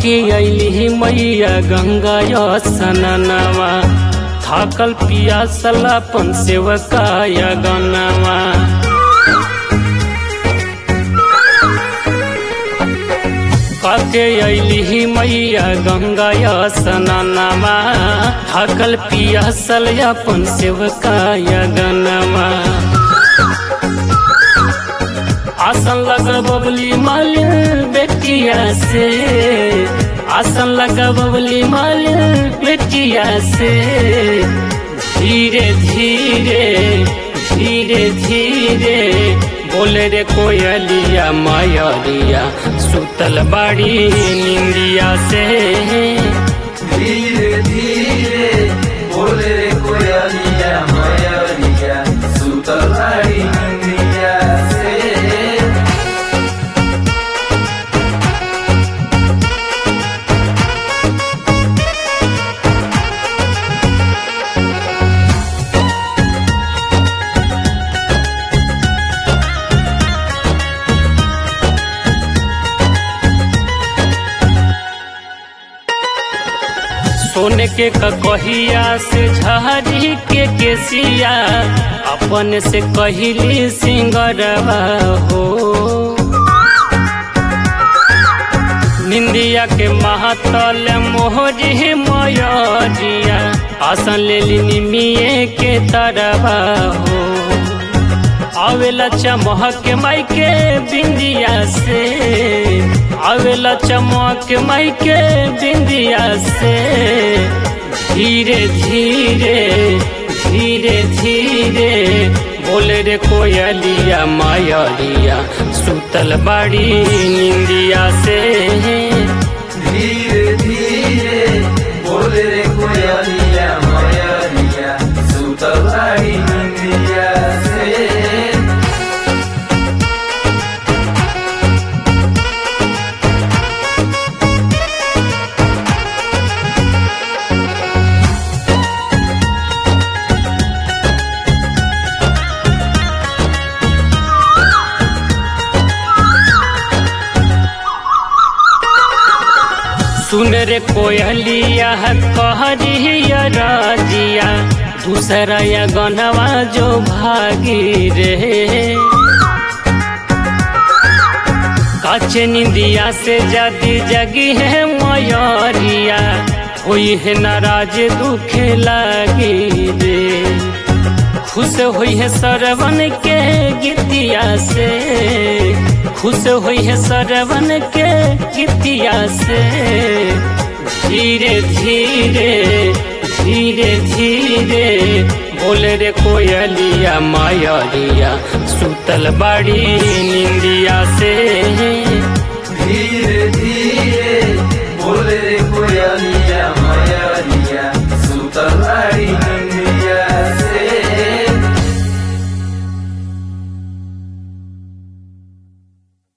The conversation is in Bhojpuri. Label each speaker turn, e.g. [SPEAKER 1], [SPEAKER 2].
[SPEAKER 1] काके अली मैया गंगा सननवा थाकल पियासल अपन सेवकाय गनवा काके अली मैया गंगा सननवा थाकल पियासल अपन सेवकाय गनवा आसन लगा बबली माल बेटिया से आसन लगा बबली माल बेटिया से धीरे धीरे धीरे धीरे बोले रे कोयलिया मायरिया सुतल बाड़ी निंदिया से
[SPEAKER 2] धीरे धीरे बोले रे कोयलिया मयरिया सुतलाई इंद्रिया से
[SPEAKER 1] सोने के कहिया से झारी के केसिया अपन से कहली सिंगरवा हो निंदिया के महातल मोहरी मयरिया आसन ले निमिये के तरवा हो आवेला चमक माई के बिंदिया से आवेला चमक माई के बिंदिया से धीरे धीरे धीरे धीरे बोले रे कोयलिया मायरिया सुतल बाड़ी निंदिया से
[SPEAKER 2] धीरे धीरे बोले रे कोयलिया मयरिया सुतलाई इंद्रिया से
[SPEAKER 1] सुन रे कोयलिया कहरिया राजिया दूसरा या गनवा जो भागी रे काचे निंदिया से जादी जगी है मयरिया होई है नाराज दुखे लागी रे खुश हुई है सरवन के गीतिया से खुश हुई है सरवन के गीतिया से धीरे धीरे धीरे धीरे बोले रे कोयलिया मायरिया सुतल बाड़ी निंदिया से